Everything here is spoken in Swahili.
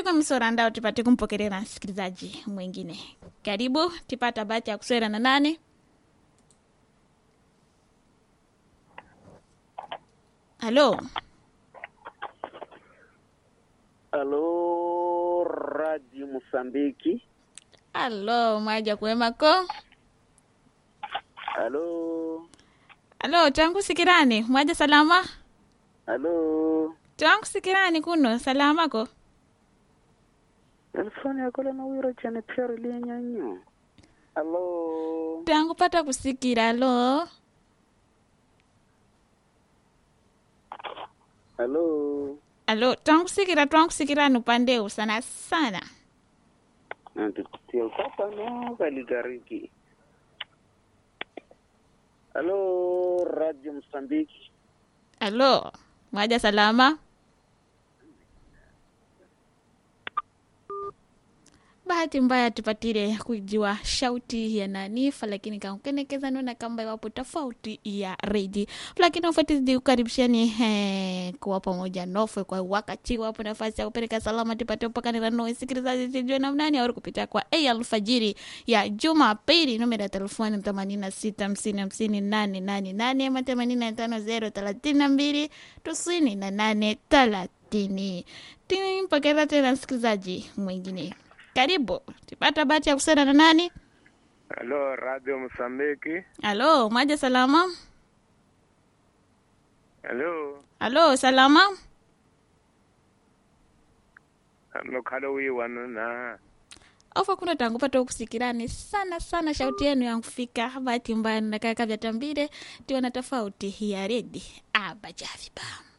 kwa misorandao tupate kumpokelea msikilizaji mwingine. Karibu, tipata bahati ya kuswera na nane. Halo, Alô, Rádio Moçambique. halo, mwaja kuemako. Alô, Halo, tangu sikirani, mwaja salama? alô. Tangu sikirani kuno, salamako? Telefone yako lena wiro chane pyari lienyanyo. Alô. Tangu pata kusikira, halo. Alô. Halo, tangu sikira, tangu sikirani upandeu sana sana. Nantutia papa no kaligariki. Alô, Rádio Moçambique. Halo, mwaja salama? bahati mbaya tupatire kujua shauti ya nanifa lakini kankenekeza nona kamba iwapo tofauti ya redi lakini ufatizidi kukaribishani eh, kuwa pamoja nofwe kwa wakati wapo nafasi ya kupeleka salama tupate upakanira noe sikilizaji sijue namnani auri kupitia kwa a alfajiri ya jumapili numero ya telefoni themanini na sita hamsini hamsini nane nane nane ama themanini na tano zero thelathini na mbili tisini na nane thelathini timpokera tena msikilizaji mwingine karibu tipata bahati ya kusema na nani Halo, Radio Msambiki. halo mwaja salama Halo, halo salama nokhalo wiwanu na ofa kuna tangu pata ukusikirani sana sana shauti yenu yankufika bahati mbaya nakaka vya tambire tiona tofauti ya redi abajaviba